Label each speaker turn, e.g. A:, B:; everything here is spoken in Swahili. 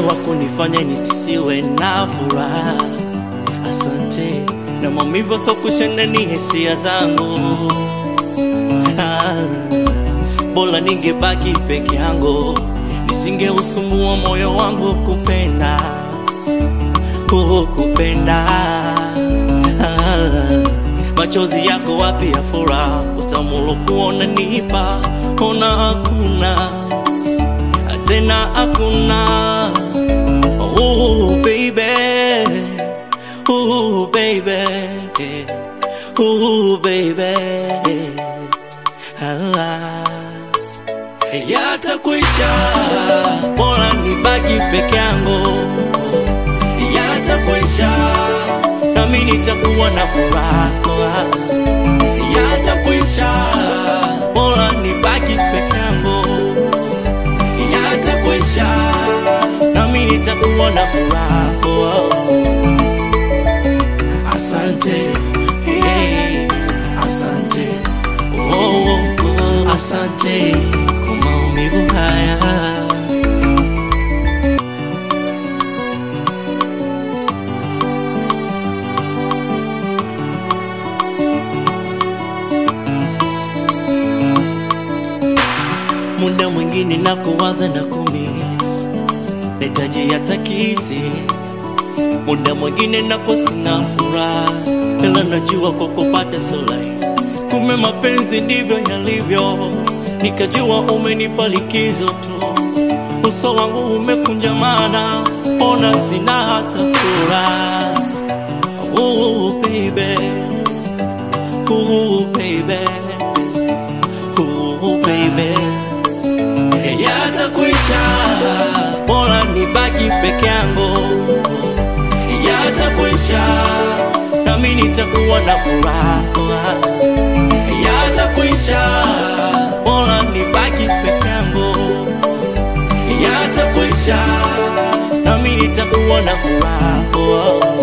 A: wa kunifanya nisiwe na furaha. Asante na maumivu so kushenda ni hisia zangu. Ah, bora ningebaki peke yangu, nisingeusumbua moyo wangu kupenda kukupenda. Ah, machozi yako wapi ya furaha, utamu kuona nipa, ona hakuna tena hakuna. Oh baby, oh baby, oh baby, ah, yatakwisha, bora nibaki peke yangu yatakwisha, nami nitakuwa na furaha. Yatakwisha, bora nibaki peke yangu. Yatakwisha, nami nitakuwa na furaha. Asante, hey, asante, oh, oh, oh, asante kwa maumivu haya. muda mwingine na kuwaza na kumis nahitaji hata kisi muda mwingine napo sina furaha ila najua kwa kupata solace kume mapenzi ndivyo yalivyo nikajua umenipa likizo tu uso wangu umekunjamana ona sina hata furaha oh, baby. Oh, baby. Oh, baby yatakwisha, bora nibaki peke yangu. Yatakwisha, nami nitakuwa na furaha. Yatakwisha, bora nibaki peke yangu. Yatakwisha, nami nitakuwa na furaha.